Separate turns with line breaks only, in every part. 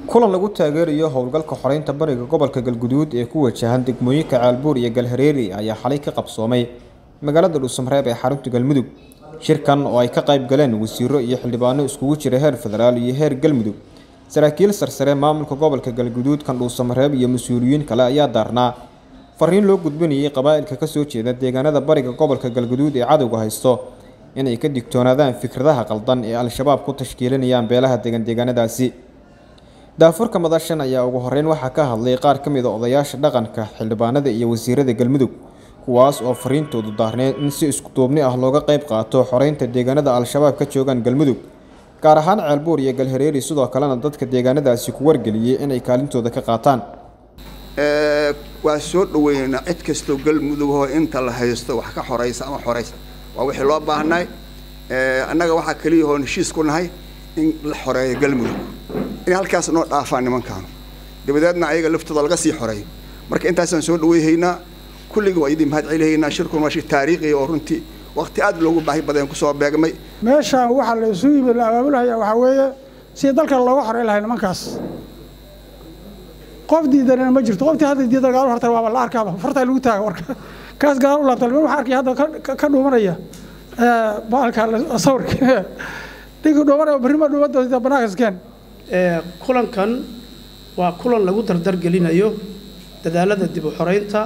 kulan lagu taageerayo howlgalka xoreynta bariga gobolka galguduud ee ku wajahan degmooyinka caalbuur iyo galhareeri ayaa xalay ka qabsoomay magaalada dhuusamareeb ee xarunta galmudug shirkan oo ay ka qayb galeen wasiiro iyo xildhibaano iskugu jira heer federaal iyo heer galmudug saraakiil sarsare maamulka gobolka galguduud kan dhuusamareeb iyo mas-uuliyiin kale ayaa daarnaa fariin loo gudbinayay qabaa'ilka kasoo jeeda deegaanada bariga gobolka galguduud ee cadowga haysto inay ka digtoonaadaan fikradaha qaldan ee al-shabaab ku tashkiilinayaan beelaha degan deegaanadaasi daafurka madashan ayaa ugu horeyn waxaa ka hadlay qaar ka mid a odayaasha dhaqanka xildhibaanada iyo wasiirada galmudug kuwaas oo fariintoodu daarneed in si iskuduubni ah looga qayb qaato xoreynta deegaanada al-shabaab ka joogaan galmudug gaar ahaan ceelbuur iyo galhareeri sidoo kalena dadka deegaanadaasi ku wargeliyey inay kaalintooda ka qaataan
waa soo dhaweynaynaa cid kastoo galmudug oo inta la haysto wax ka xoraysa ama xoraysa waa wixii loo baahnay annaga waxaa keliya oo heshiis ku nahay in la xoreeyo galmudug in halkaas noo dhaafaan nimankaan dabadeedna ayaga laftooda laga sii xoreeyo marka intaasaan soo dhaweyhaynaa kulliga waa idin mahad celihaynaa shirkun waa shir taariikhi oo runtii waqti aad loogu baahi badan kusoo beegmay
meeshaan waxaa la isu yimid la abaabulhayaa waxaa weeye si dalkan looga xoreyn lahay nimankaas qof diidanana ma jirto qoftii hadda diida gaal horta waaba la arkaaba fartaa lagu taaga warka kaas gaal u laabta niman waxaa arkaya hadda ka dhuumanaya baalka sawirka ninkii dhuumanaya berrima dhuumadooda banaanka iskeen
kulankan waa kulan lagu dardargelinayo dadaalada dib u xoreynta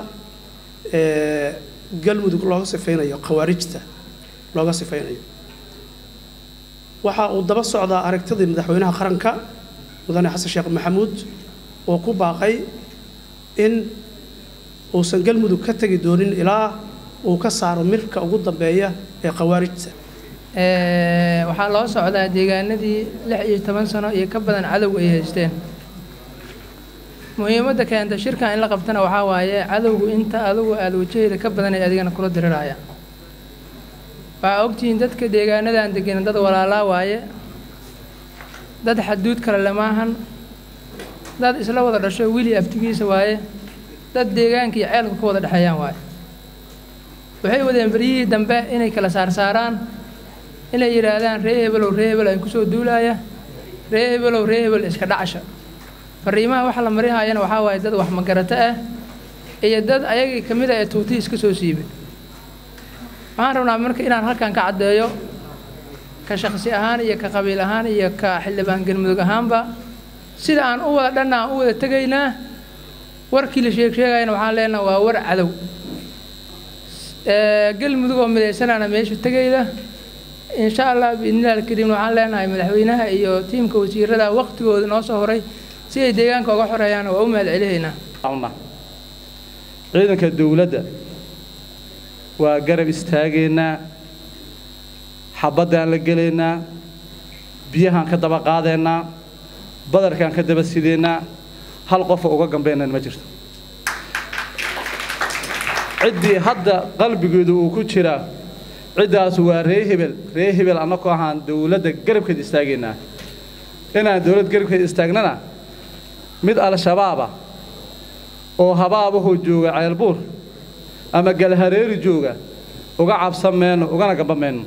galmudug looga sifaynayo khawaarijta looga sifaynayo waxa uu daba socdaa aragtidii madaxweynaha qaranka mudane xasan sheekh maxamuud oo ku baaqay in uusan galmudug ka tegi doonin ilaa uu ka saaro mirka ugu dambeeya ee khawaarijta
waxaa loo socdaa deegaanadii lix iyo toban sano iyo ka badan cadowga ay haysteen muhiimadda keenta shirkan in la qabtana waxaa waaye cadowgu inta adugu aada wajaheyda ka badan ay adigana kula diriraya waxaa ogtihiin dadka deegaanadan degan dad walaalaa waaye dad xaduud kale lamaahan dad isla wada dhasho wili aftigiisa waaye dad deegaanka iyo ceelka ka wada dhexeeyaan waaye waxay wadeen beryihii dambe inay kala saarsaaraan inay yidhaahdaan ree hebelow ree hebel aan kusoo duulaaya ree hebelow ree hebel iska dhacasha fariimaha waxa la marihayana waxaa waaye dad wax magarato ah iyo dad ayagii ka mid a ee tuutii iska soo siibay waxaan rabnaa marka inaan halkan ka caddeeyo ka shakhsi ahaan iyo ka qabiil ahaan iyo ka xildhibaan galmudug ahaanba sida aan u wada dhanna aan u wada tegaynaa warkii la sheeg sheegayana waxaan leenaha waa war cadow galmudug oo midaysanaana meesha tegayda insha allah biidnillahi alkariim waxaan leenahay madaxweynaha iyo tiimka wasiirada waqtigooda noo soo horay si ay deegaanka uga xoreeyaan waa u mahad celihaynaa
ciidanka dowladda waa garab istaagaynaa xabaddaan la gelaynaa biyahaan ka daba qaadaynaa badarkaan ka daba sidaynaa hal qofa uga gambeynan ma jirto ciddii hadda qalbigeedu uu ku jiraa ciddaas waa ree hebel ree hebel annakoo ahaan dowladda garabkeed istaagaynaa inaan dowlad garabkeed istaagnana mid al-shabaaba oo habaabahoo jooga ceelbuur ama galhareeri jooga uga cabsan mayno ugana gamba mayno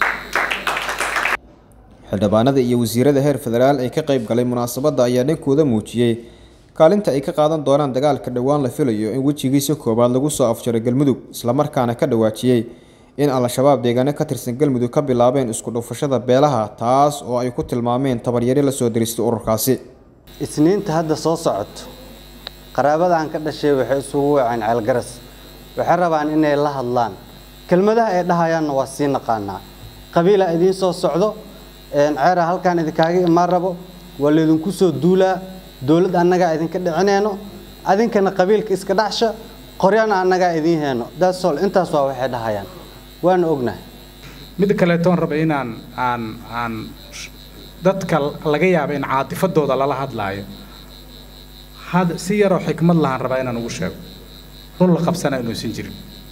xildhibaanada iyo wasiirada heer federaal ee ka qayb galay munaasabadda ayaa dhankooda muujiyey kaalinta ay ka qaadan doonaan dagaalka dhowaan la filayo in wejigiisa koowaad lagu soo afjaro galmudug islamarkaana ka dhawaajiyey in al-shabaab deegaano ka tirsan galmudug ka bilaabeen isku dhufashada beelaha taas oo ay ku tilmaameen tabaryari lasoo diristay ururkaasi
isniinta hadda soo socoto qaraabadan ka dhashay waxay isugu waceen ceelgaras waxay rabaan inay la hadlaan kelmadaha ay dhahayaanna waa sii naqaanaa qabiila idiin soo socdo ceera halkaan idinkaaga imaan rabo waa laydinku soo duulaa dowlad annagaa idinka dhicinayno adinkana qabiilka iska dhacsha qoryana annagaa idiin heyno daasol intaas waa waxay dhahayaan waana ognahay
mid kaleetoon raba inaan aan aan dadka laga yaaba in caatifadooda lala hadlaayo had si yaroo xikmad lahaan rabaa inaan ugu sheego run la qabsana inuusan jirin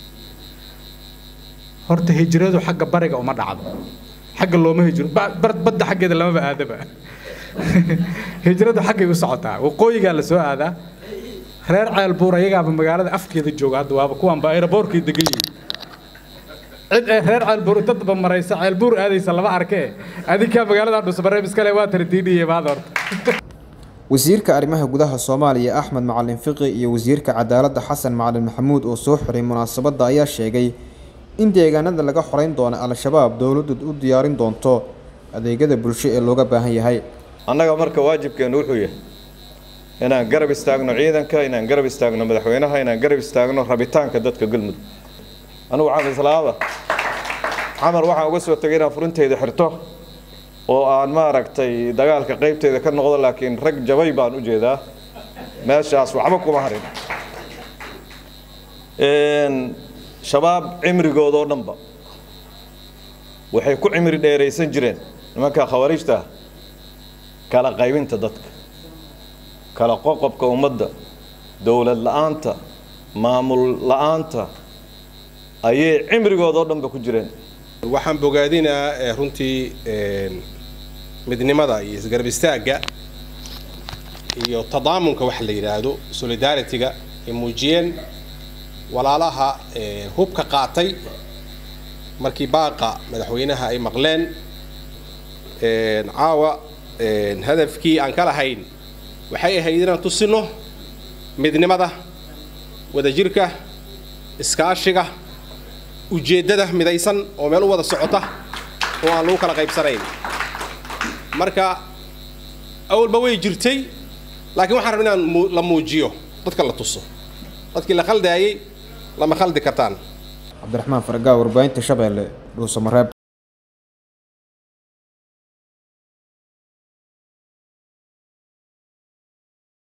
horta hijradu xagga bariga uma dhacdo xagga looma hijro badda xaggeeda lamaba aadaba hijradu xaggay u socotaa waqooyigaa la soo aadaa reer ceelbuur ayagaaba magaalada afkeeda jooga hadda waaba kuwaanba aeroboorkii degan yihiin cid ee reer ceelbuur dadba maraysa ceelbuur aadaysa lama arkee adinkaa magaalada dhusmareeb iskale waa tardiidhiye maada horta
wasiirka arrimaha gudaha soomaaliya axmed macalin fiqi iyo wasiirka cadaaladda xasan macalin maxamuud oo soo xiray munaasabadda ayaa sheegay in deegaanada laga xoreyn doono al-shabaab dowladdu u diyaarin doonto adeegyada bulsho ee looga baahan yahay
annaga marka waajibkeenu wuxuu yahay inaan garab istaagno ciidanka inaan garab istaagno madaxweynaha inaan garab istaagno rabitaanka dadka galmudug anugu waxaan islaaba xamar waxaan uga soo tegay inaan furinteyda xirto oo aan maaragtay dagaalka qaybteeda ka noqdo laakiin rag jabay baan u jeedaa meeshaas waxba kuma harin shabaab cimrigoodoo dhanba waxay ku cimri dheeraysan jireen nimanka khawariijta kala qaybinta dadka kala qoqobka ummadda dowlad la-aanta maamul la-aanta ayay cimrigoodoo dhanba ku jireen
waxaan bogaadinaa runtii midnimada iyo isgarab istaagga iyo tadaamunka waxa la yidhaahdo solidarity-ga ay muujiyeen walaalaha hubka qaatay markii baaqa madaxweynaha ay maqleen caawa hadafkii aan ka lahayn waxay ahayd inaan tusino midnimada wadajirka iskaashiga ujeeddada midaysan oo meel u wada socota oo aan lagu kala qaybsanayn marka awalba way jirtay laakiin waxaan rabaa inaan la muujiyo dadka la tuso dadkii la khaldaayey lama khaldi kartaan
cabdiraxmaan fargaa warbaahinta shabeelle dhuusamareeb